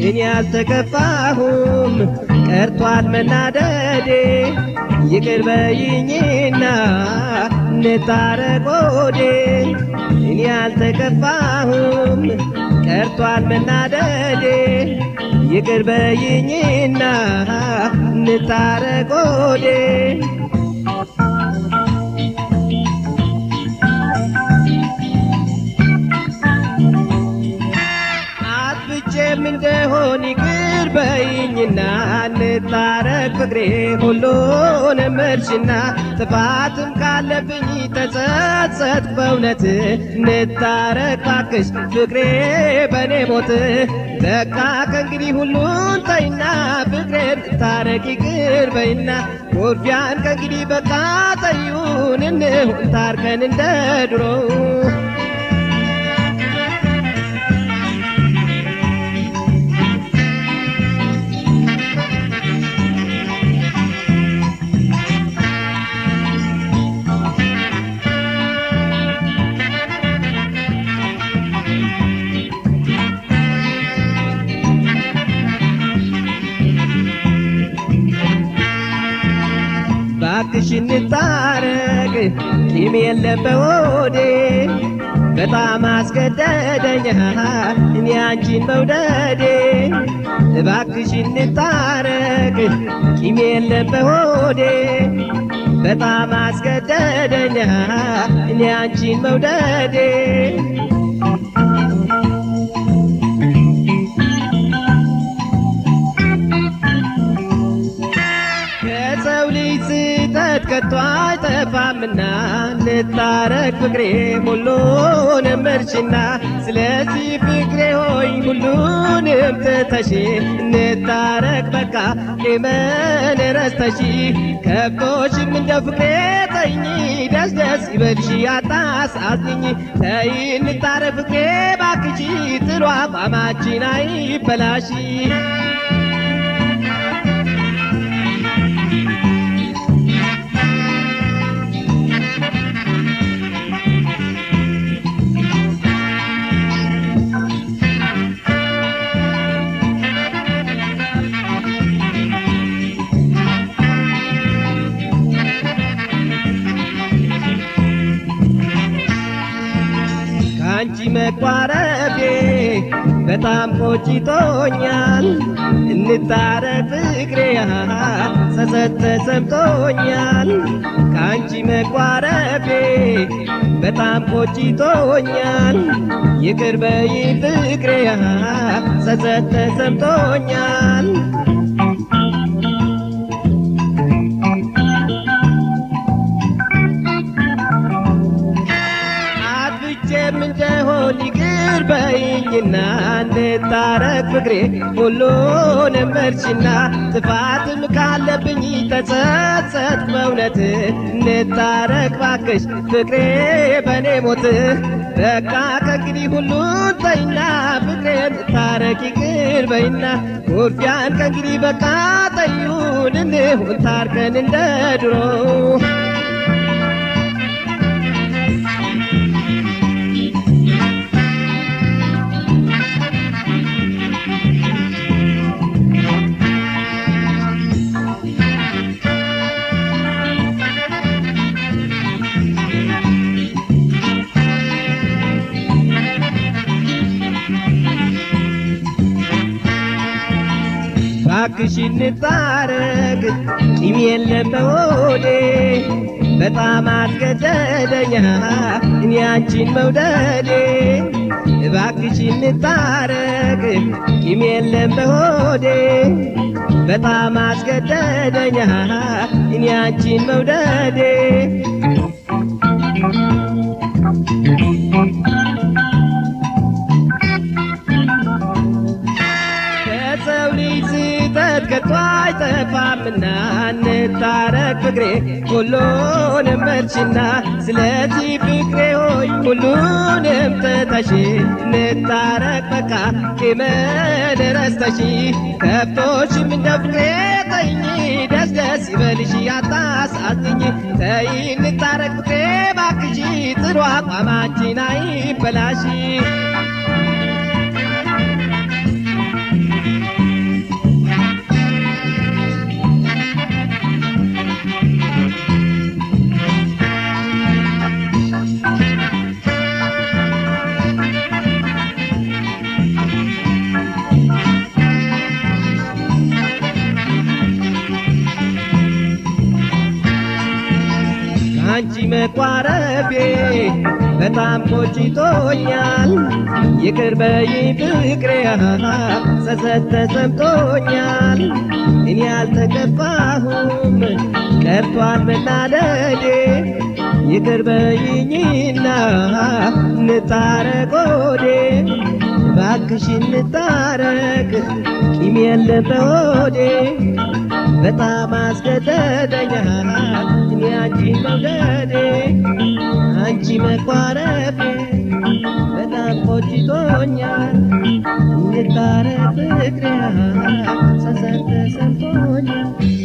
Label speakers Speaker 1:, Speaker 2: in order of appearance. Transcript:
Speaker 1: እኔ አልተከፋሁም ቀርቷል መናደዴ ይቅር በይኝና እንታረቅ ወዴ እኔ አልተከፋሁም ቀርቷል መናደዴ ይቅር በይኝና እንታረቅ ወዴ አጥፍቼም እንደሆን ይቅር በይኝና እንታረቅ ፍቅሬ ሁሉንም እርሽና ጥፋትም ካለብኝ ተጸጸት በእውነት እንታረቅ ባክሽ ፍቅሬ በእኔ ሞት በቃ ከእንግዲህ ሁሉን ተይና ፍቅሬን ታረቅ ይቅር በይና ኩርፊያን ከእንግዲህ በቃ ተዩን እንሁን ታርቀን እንደ ድሮው ባክሽ እንታረቅ ቂም የለም በሆዴ በጣም አስገደደኛ እኔ አንቺን መውደዴ እባክሽ እንታረቅ ቂም የለም በሆዴ በጣም አስገደደኛ እኔ አንቺን መውደዴ ከሰው ልጅ ስህተት ከቶ አይጠፋምና እንታረቅ ፍቅሬ ሁሉንም እርሽና ስለዚህ ፍቅሬ ሆይ ሁሉንም ትተሽ እንታረቅ በቃ ቂምን ረስተሽ ከብቶሽም እንደ ፍቅሬ ተይኝ ደስ ደስ ይበልሽ አታሳዝኝ ተይ እንታረቅ ፍቅሬ ባክሽ ጥሩ አቋማችን አይበላሽ ከአንቺ መቋረቤ በጣም ቆጭቶኛል። እንታረቅ ፍቅሬ ጸጸት ተሰምቶኛል። ከአንቺ መቋረቤ በጣም ቆጭቶኛል። ይቅር በይ ፍቅሬ ጸጸት ተሰምቶኛል። አጥፍቼም እንደሆን ይቅር በይኝና እንታረቅ ፍቅሬ ሁሉንም እርሽና ጥፋትም ካለብኝ ተጸጸት በእውነት እንታረቅ ባክሽ ፍቅሬ በእኔ ሞት በቃ ከእንግዲህ ሁሉን ተይና ፍቅሬን ታረቅ ይቅር በይና ኩርፊያን ከእንግዲህ በቃ ተዩን እንሁን ታርቀን እንደ ድሮው ባክሽ እንታረቅ ቂም የለም በሆዴ በጣም አስገደደኛ እኔ አንቺን መውደዴ እባክሽ እንታረቅ ቂም የለም በሆዴ በጣም አስገደደኛ እኔ አንቺን መውደዴ ከሰው ልጅ ስህተት ከቶ አይጠፋምና እንታረቅ ፍቅሬ ሁሉንም እርሽና ስለዚህ ፍቅሬ ሆይ ሁሉንም ትተሽ እንታረቅ በቃ ቂምን ረስተሽ ከብቶሽም እንደ ፍቅሬ ተይኝ ደስ ደስ ይበልሽ አታሳዝኝ ተይ እንታረቅ ፍቅሬ ባክሽ ጥሩ አቋማችን አይበላሽ አንቺ መቋረፌ በጣም ቆጭቶኛል። ይቅር በይኝ ፍቅሬ ጸጸት ተሰምቶኛል። እኔ አልተከፋሁም ቀርቷል መናደዴ ይቅር በይኝና እንታረቅ ወዴ እባክሽ እንታረቅ ቂም የለም በሆዴ በጣም አስገደደኛል እኔ አንቺ መውደዴ አንቺ መኳረፌ በጣም ቆጭቶኛል እንታረቅ ፍቅሬ ጸጸት ተሰምቶኛል